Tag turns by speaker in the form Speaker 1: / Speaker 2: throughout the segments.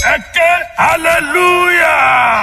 Speaker 1: ẹ ké hallelujah.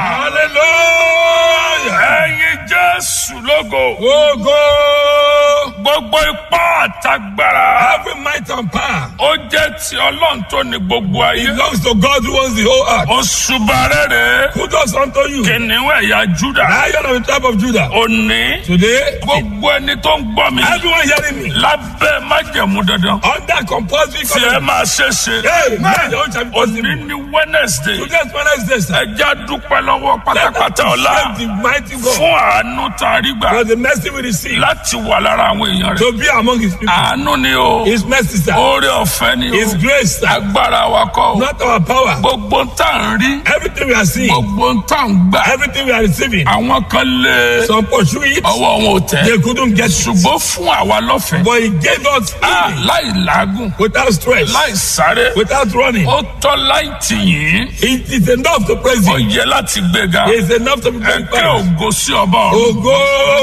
Speaker 2: Hallelujah.
Speaker 1: ẹ̀yin jésù lógo.
Speaker 2: Ogo.
Speaker 1: gbogbo ipá àtagbára.
Speaker 2: Every might and power
Speaker 1: ó jẹ́ ti ọlọ́run tó ní gbogbo ayé.
Speaker 2: belongs to God who owns the whole earth.
Speaker 1: oṣù bàrẹ́rẹ́.
Speaker 2: Who does unto you?
Speaker 1: kìnìún ẹ̀yà júdà.
Speaker 2: Lion of the tribe of Judah.
Speaker 1: òní.
Speaker 2: Today,
Speaker 1: gbogbo ẹni tó ń gbọ́ mi.
Speaker 2: everyone hearing me
Speaker 1: lábẹ́ májẹ̀mú dandan.
Speaker 2: under compulsory
Speaker 1: tí ẹ
Speaker 2: covenant.
Speaker 1: máa ṣe ṣe.
Speaker 2: Hey, man, your own shall be
Speaker 1: òní
Speaker 2: possible.
Speaker 1: ní wednesday.
Speaker 2: Today's Wednesday, sir.
Speaker 1: ẹja dúpẹ́ lọ́wọ́
Speaker 2: Let us
Speaker 1: pátápátá ọ̀la.
Speaker 2: appreciate the mighty God
Speaker 1: fún àánú tá a rí gbà.
Speaker 2: for the mercy we receive
Speaker 1: láti wà lára àwọn èèyàn rẹ̀.
Speaker 2: to be among his people.
Speaker 1: àánú ni o.
Speaker 2: His mercy, sir.
Speaker 1: oore ọ̀fẹ́ ni
Speaker 2: His
Speaker 1: o.
Speaker 2: grace, sir.
Speaker 1: agbára wa kọ́ o.
Speaker 2: Not our power.
Speaker 1: gbogbo ń tà ń rí.
Speaker 2: Everything we are seeing,
Speaker 1: gbogbo ń tà ń gbà.
Speaker 2: everything we are receiving,
Speaker 1: àwọn kan lé
Speaker 2: some pursue it,
Speaker 1: ọwọ́ wọn ò tẹ̀.
Speaker 2: they couldn't get it.
Speaker 1: ṣùgbọ́n fún àwa lọ́fẹ̀ẹ́.
Speaker 2: But he gave us
Speaker 1: Ah,
Speaker 2: healing
Speaker 1: láì làágùn
Speaker 2: without stress,
Speaker 1: láì sáré.
Speaker 2: without running.
Speaker 1: ó tọ́ láì tì yín.
Speaker 2: It is enough to praise
Speaker 1: ó
Speaker 2: him.
Speaker 1: yẹ láti gbéga.
Speaker 2: It is enough to be
Speaker 1: ẹ kẹ́
Speaker 2: glorified.
Speaker 1: ògo sí ọba ọ̀run.
Speaker 2: Ogo!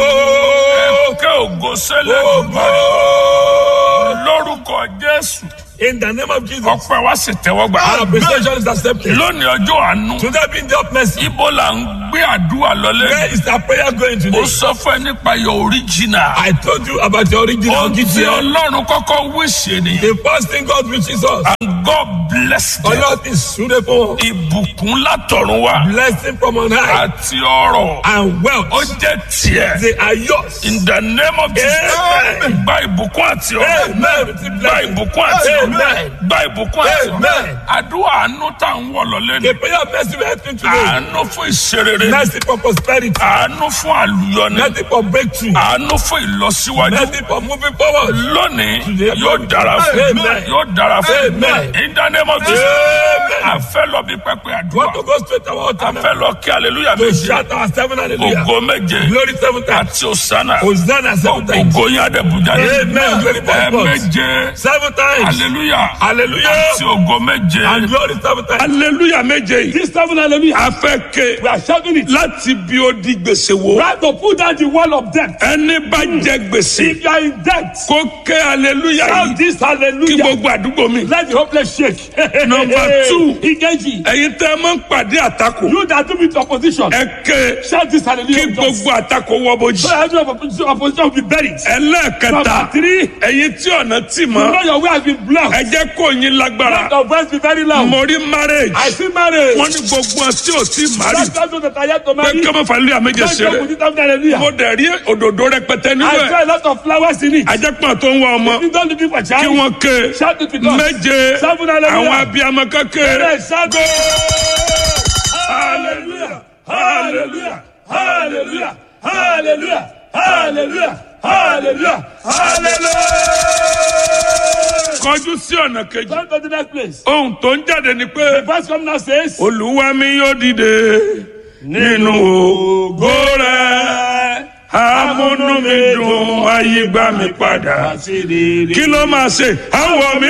Speaker 1: ẹ kẹ́ ògo sẹ́lẹ̀
Speaker 2: Ogo!
Speaker 1: lórúkọ jésù.
Speaker 2: In the name of Jesus,
Speaker 1: ọpẹ́ wa sì tẹ́wọ́ gbà.
Speaker 2: our appreciation is accepted.
Speaker 1: lónìí ọjọ́ àánú.
Speaker 2: Today being the of mercy,
Speaker 1: ibo la ń gbé àdúrà lọlé.
Speaker 2: where is our prayer going
Speaker 1: ó
Speaker 2: today?
Speaker 1: sọ fún ẹ nípa your original.
Speaker 2: I told you about the original
Speaker 1: ohun tí
Speaker 2: GTL.
Speaker 1: ọlọ́run kọ́kọ́ wíṣẹ́ ni.
Speaker 2: The first thing God wishes us,
Speaker 1: and God bless them.
Speaker 2: Allah is suitable,
Speaker 1: ìbùkún látọ̀run wá.
Speaker 2: blessing from on high,
Speaker 1: àti ọrọ̀.
Speaker 2: and
Speaker 1: ó
Speaker 2: wealth.
Speaker 1: jẹ́ tiẹ̀.
Speaker 2: They are yours.
Speaker 1: in the name of Jesus.
Speaker 2: Amen.
Speaker 1: gba ìbùkún àti ọrọ̀.
Speaker 2: Amen. Receive
Speaker 1: gba
Speaker 2: blessing.
Speaker 1: ìbùkún àti ọrọ̀.
Speaker 2: Amen.
Speaker 1: gba ìbùkún àti ọrọ̀.
Speaker 2: Amen.
Speaker 1: àdúrà àánú tá à ń wọ̀ lọ́lé ni.
Speaker 2: The prayer of mercy we are asking today,
Speaker 1: àánú fún ìṣerere.
Speaker 2: mercy for prosperity,
Speaker 1: àánú fún àlùyọni.
Speaker 2: mercy for breakthrough,
Speaker 1: àánú fún ìlọsíwájú.
Speaker 2: mercy for moving forward.
Speaker 1: lónìí
Speaker 2: Today,
Speaker 1: yóò dára fún
Speaker 2: Amen.
Speaker 1: yóò dára fún
Speaker 2: Amen.
Speaker 1: in the name of Jesus.
Speaker 2: Amen.
Speaker 1: a fẹ́ lọ bí pẹpẹ àdúrà.
Speaker 2: Want to go straight to our
Speaker 1: a
Speaker 2: altar now?
Speaker 1: fẹ́ lọ kí hallelujah
Speaker 2: To
Speaker 1: méje.
Speaker 2: shout our seven hallelujah.
Speaker 1: ògo méje.
Speaker 2: Glory seven times.
Speaker 1: àti òsánà.
Speaker 2: Hosanna seven times.
Speaker 1: ògo yín adébújá.
Speaker 2: Amen. Glory four
Speaker 1: ẹ
Speaker 2: times.
Speaker 1: méje.
Speaker 2: Seven times.
Speaker 1: hallelujah.
Speaker 2: Hallelujah.
Speaker 1: àti ògo méje.
Speaker 2: And glory seven times.
Speaker 1: hallelujah méje yìí.
Speaker 2: This seven hallelujah.
Speaker 1: a fẹ́ ké
Speaker 2: We are shouting it.
Speaker 1: láti bí ó di gbèsè wo.
Speaker 2: Try to put down the wall of death.
Speaker 1: ẹni bá jẹ gbèsè.
Speaker 2: If you are in debt,
Speaker 1: kó ké hallelujah
Speaker 2: shout
Speaker 1: yìí.
Speaker 2: this
Speaker 1: kí
Speaker 2: hallelujah.
Speaker 1: gbogbo àdúgbò mi.
Speaker 2: Let the hopeless shake.
Speaker 1: Number two.
Speaker 2: Ikeji.
Speaker 1: ẹ̀yin tẹ́ ẹ máa ń pàdé àtakò.
Speaker 2: You that do with opposition.
Speaker 1: ẹ ké
Speaker 2: Shout this
Speaker 1: kí
Speaker 2: hallelujah. with us.
Speaker 1: gbogbo àtakò wọ bójì.
Speaker 2: So every opposition, opposition will be buried.
Speaker 1: ẹlẹ́ẹ̀kẹta
Speaker 2: Number three.
Speaker 1: ẹ̀yin tí ọ̀nà tì
Speaker 2: You
Speaker 1: mọ́
Speaker 2: know your way has been blocked.
Speaker 1: ẹ jẹ́ kó yín lágbára.
Speaker 2: Let your voice be very loud.
Speaker 1: mo rí marriage
Speaker 2: I see marriage.
Speaker 1: wọ́n ní gbogbo ọtí ò tí mari
Speaker 2: That's why those that are yet to
Speaker 1: pé
Speaker 2: marry.
Speaker 1: kí ọmọ fàlẹ́ àméjẹ
Speaker 2: Don't
Speaker 1: ṣeré
Speaker 2: joke with it after hallelujah.
Speaker 1: mo dẹ̀ rí òdòdó rẹpẹtẹ nínú
Speaker 2: I
Speaker 1: ẹ̀
Speaker 2: saw a lot of flowers in it.
Speaker 1: ajẹ́pọ̀n tó ń wá ọmọ
Speaker 2: You don't looking for
Speaker 1: kí
Speaker 2: child.
Speaker 1: wọ́n ké
Speaker 2: Shout it with us.
Speaker 1: méje
Speaker 2: Seven hallelujah.
Speaker 1: àwọn abiyamọ kékeré
Speaker 2: Yes, shout Hallelujah. Hallelujah. Hallelujah. Hallelujah. Hallelujah. Hallelujah. Hallelujah.
Speaker 1: kọjú sí ọ̀nà kejì
Speaker 2: Come to the next place.
Speaker 1: ohun tó ń jáde ni pé
Speaker 2: Verse come now says.
Speaker 1: olúwa mi yóò dìde nínú ògo rẹ̀ amúnú mi dùn ayé gbà mí padà kí ló máa ṣe àwọ̀ mi